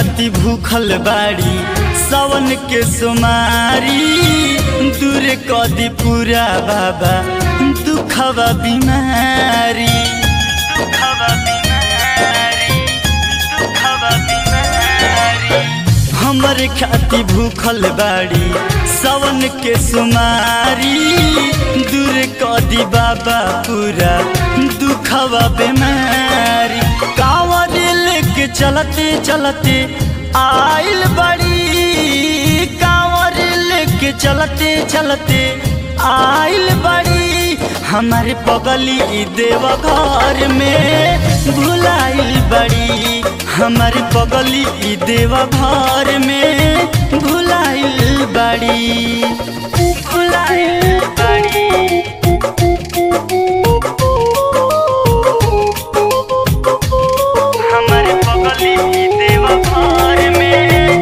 खाती भूखल बाड़ी सावन के सुमारी दूर कदी पूरा बाबा दुखवा बीमारी दुखवा बीमारी दुखवा बीमारी हमर खाती भूखल बाड़ी सावन के सुमारी दूर कदी बाबा पूरा दुखवा बीमारी कांवर लेके चलते चलते आइल बड़ी कांवर लेके चलते चलते आइल बड़ी हमारे पगली देव घर में भुलाइल बड़ी हमारे पगली देव घर में भुलाइल बड़ी भुलाइल बड़ी हमारे पगली देव घर में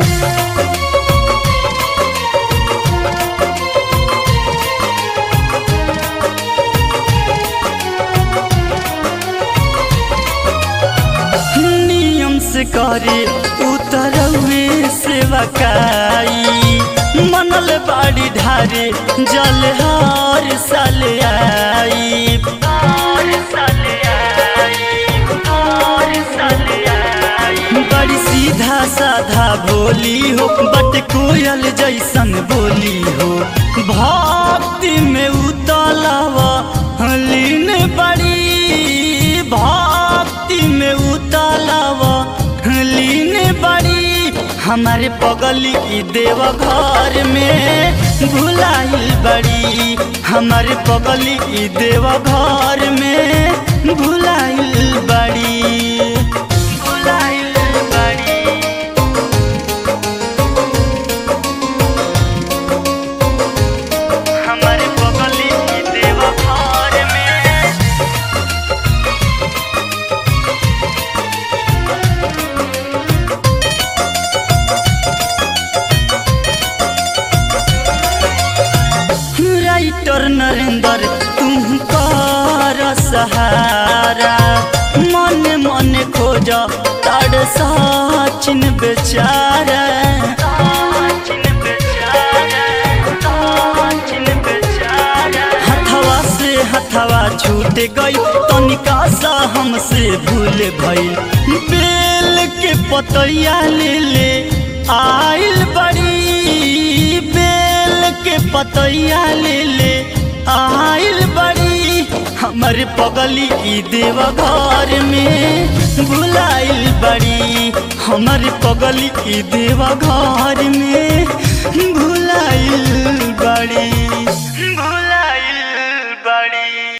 नियम से करे उतरवे सेवा काई मनल बाड़ी ढारे जल हर साल आई हर साल आई हर साल आई बड़ी सीधा साधा भोली हो बट कोयल जैसन बोली हो भक्ति में उतलावा लीन बड़ी भक्ति में उतलावा लीन बड़ी हमारे पगली देव घर में भुलाइल बड़ी हमारे पगली देव घर में भुलाइल बड़ी भुलाइल बड़ी हमारे पगली देव घर में राइटर नरेंद्र तुम कर सहारा मन मन खोज ताड़ सचिन बेचारा हथवा से हथवा छूट गई तनिका सा हमसे भूल भई बेल के पतैया ले ले आइल बड़ी बेल के पतैया ले ले आइल बड़ी हमर पगली ई देव घर में भुलाइल बड़ी हमर पगली ई देव घर में भुलाइल बड़ी